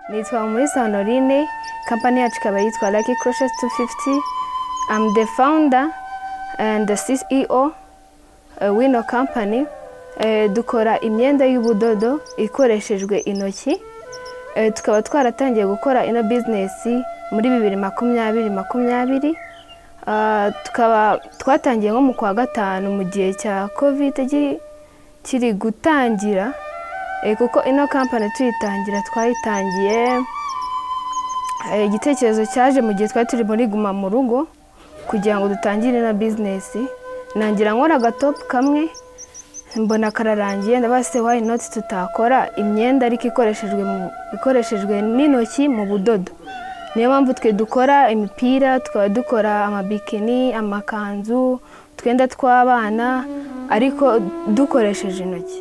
nitwa muri sonorine kampani yacu ikaba yitwa lucky crushes 250 i'm the founder and the ceo uh, wino company Eh, dukora imyenda y'ubudodo ikoreshejwe intoki Eh, tukaba twaratangiye gukora ino bizinesi muri bibiri makumyabiri makumyabiri Ah, tukaba twatangiye nko mu kwa gatanu mu gihe cya kovide gi- kiri gutangira Eh, kuko ino kampani tuyitangira twayitangiye eh, igitekerezo cyaje mu gihe twari turi muri guma mu rugo kugira ngo dutangire na bizinesi nangira nkora agatopu kamwe mbona kararangiye ndabaza se why not tutakora imyenda ariko ikoreshejwe mu- ikoreshejwe n'intoki mu budodo niyo mpamvu twe dukora imipira tukaba dukora amabikini amakanzu utwenda tw'abana ariko dukoresheje intoki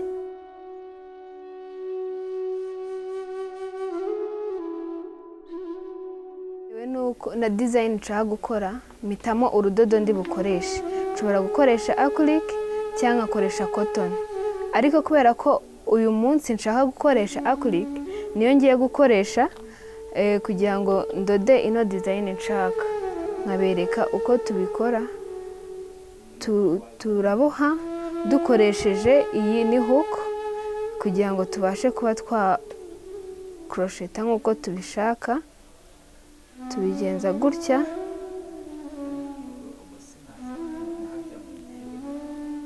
Bitewe nuko na dizayini nshaka gukora mpitamo urudodo ndi bukoreshe nshobora gukoresha akurike cyangwa nkakoresha kotoni ariko kubera ko uyu munsi nshaka gukoresha akurike niyo ngiye gukoresha eh, kugira ngo ndode ino dizayini nshaka nkabereka uko tubikora Tu- turaboha dukoresheje iyi ni huku kugira ngo tubashe kuba twa korosheta nk'uko tubishaka tubigenza gutya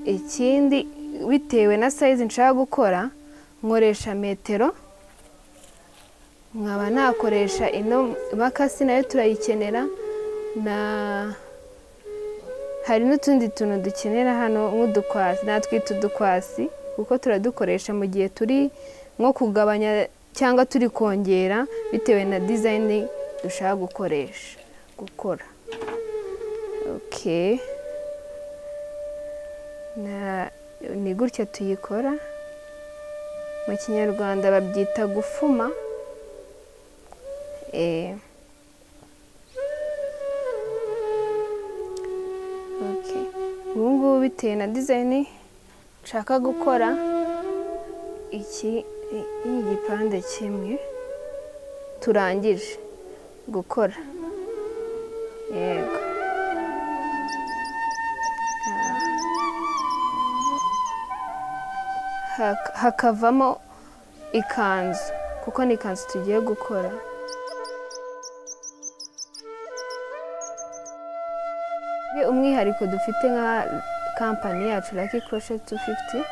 ikindi bitewe na sayizi nshaka gukora nkoresha metero nkaba nakoresha ino makasi nayo turayikenera na hari n'utundi tuntu dukenera hano nk'udukwasi natwita udukwasi kuko turadukoresha mu gihe turi nko kugabanya cyangwa turi kongera bitewe na dizayini dushaka gukoresha gukora okay na ni gutya tuyikora mu kinyarwanda babyita gufuma Eh. Okay. ubu ngubu bitewe na dizayini nshaka gukora iki ni igipande kimwe turangije gukora yego Hak- hakavamo ikanzu kuko ni ikanzu tugiye gukora Bwe umwihariko dufite nka kampani yacu Lucky Crochet 250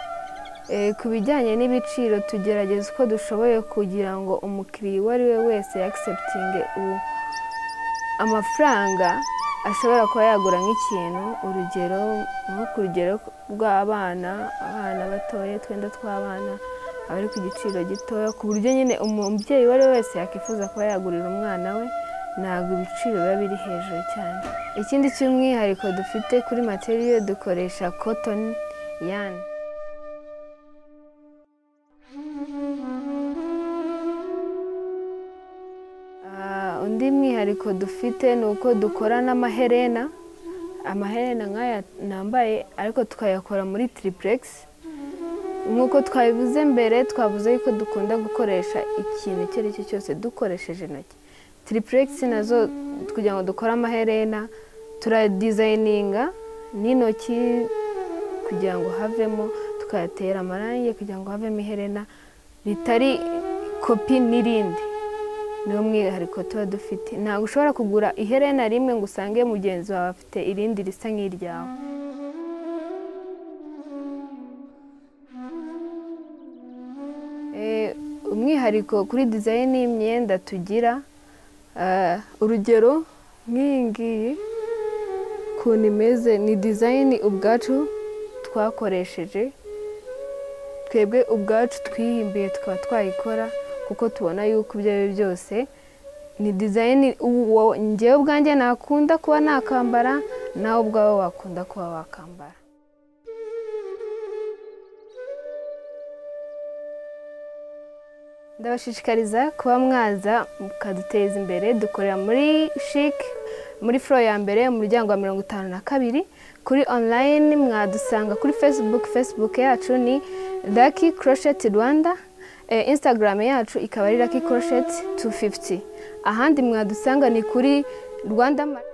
Eh, ku bijyanye n'ibiciro tugerageza uko dushoboye kugira ngo umukiriya uwo ari we wese yakiseputinge amafaranga ashobora kuba yagura nk'ikintu urugero nko ku rugero rw'abana abana batoya utwenda tw'abana abari ku giciro gitoya ku buryo nyine umubyeyi uwo ari we wese yakwifuza kuba yagurira umwana we ntabwo ibiciro biba biri hejuru cyane ikindi cy'umwihariko dufite kuri materiyo dukoresha kotoni yani Ah, undi mwihariko dufite ni uko dukora n'amaherena amaherena nk'aya nambaye ariko tukayakora muri tiripuregisi nk'uko twabivuze mbere twavuze yuko dukunda gukoresha ikintu icyo ari cyo cyose dukoresheje intoki tiripuregisi nazo kugira ngo dukore amaherena turadizayininga n'intoki kugira ngo havemo tukayatera amarangi kugira ngo havemo iherena ritari kopi n'irindi niwo mwihariko tuba dufite ntabwo ushobora kugura iherena rimwe ngo usange mugenzi wawe afite irindi risa nk'iryawe Eh, umwihariko kuri dizayini y'imyenda tugira eh, urugero nk'iyi ngiyi ukuntu imeze ni dizayini ubwacu twakoresheje twebwe ubwacu twihimbiye tukaba twayikora kuko tubona yuko ibyo ari byo byose ni dizayini uwo ngewe ubwanjye nakunda kuba nakambara nawe ubwawe wakunda kuba wakambara ndabashishikariza kuba mwaza mukaduteza imbere dukorera muri shik muri furo ya mbere umuryango wa mirongo itanu na kabiri kuri online mwadusanga kuri facebook facebook yacu ni lucky crochet rwanda Eh, instagram yacu ikaba ari lucky crochet 250 ahandi mwadusanga ni kuri rwanda Ma-